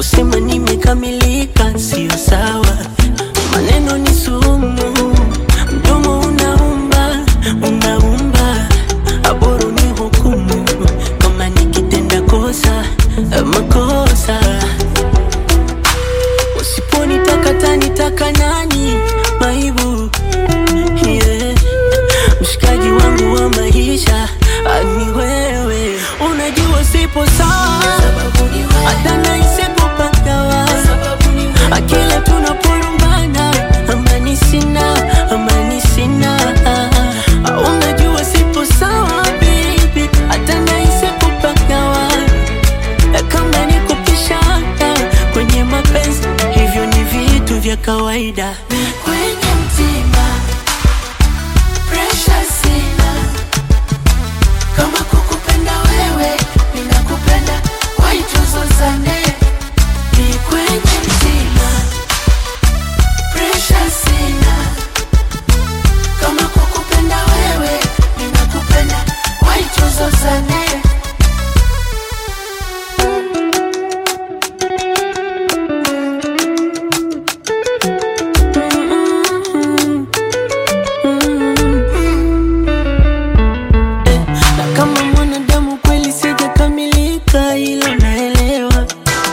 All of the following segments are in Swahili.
kusema nimekamilika sio sawa. Maneno ni sumu, mdomo unaumba, unaumba. Aboru ni hukumu kama nikitenda kosa, makosa. Usiponitaka tanitaka nani? Maibu yeah. Mshikaji wangu wa maisha ni wewe, unajua sipo sawa, hata nahisi kupagawa akila tunaporumbana, amani sina, amani sina. Unajua sipo sawa baby, hata nahisi kupagawa kama ni kupishana kwenye mapenzi, hivyo ni vitu vya kawaida. kwenye mtima pressure sina kama kukupenda wewe ninakupenda waituzozane ni kwenye mtima pressure sina kama kukupenda wewe ninakupenda waituzozane na kama mwanadamu kweli sijakamilika, ilo naelewa.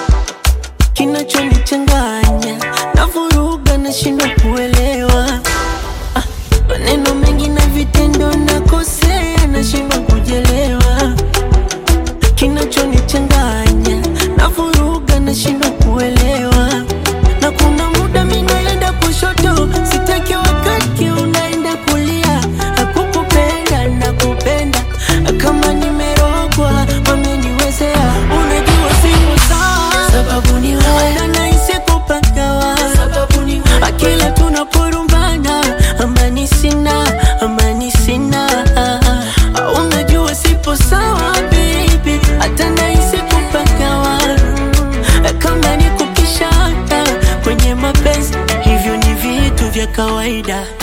Kinachonichanganya na vuruga, nashindwa kuelewa Ah, maneno mengi na vitendo, nakosea, nashindwa kujelewa. Kinachonichanganya na vuruga, nashindwa kuelewa. Na kuna muda mimi naenda kushoto, sitaki wakati unaenda kulia. Hakukupenda na kupenda kama nimerogwa, wameniwezea. Unajua sipo sawa, sababu ni wewe hata nahisi kupagawa sababu ni wewe akila tunaporumbana, amani sina, amani sina. Unajua sipo sawa baby, hata nahisi kupagawa kama ni kupishana kwenye mapenzi, hivyo ni vitu vya kawaida.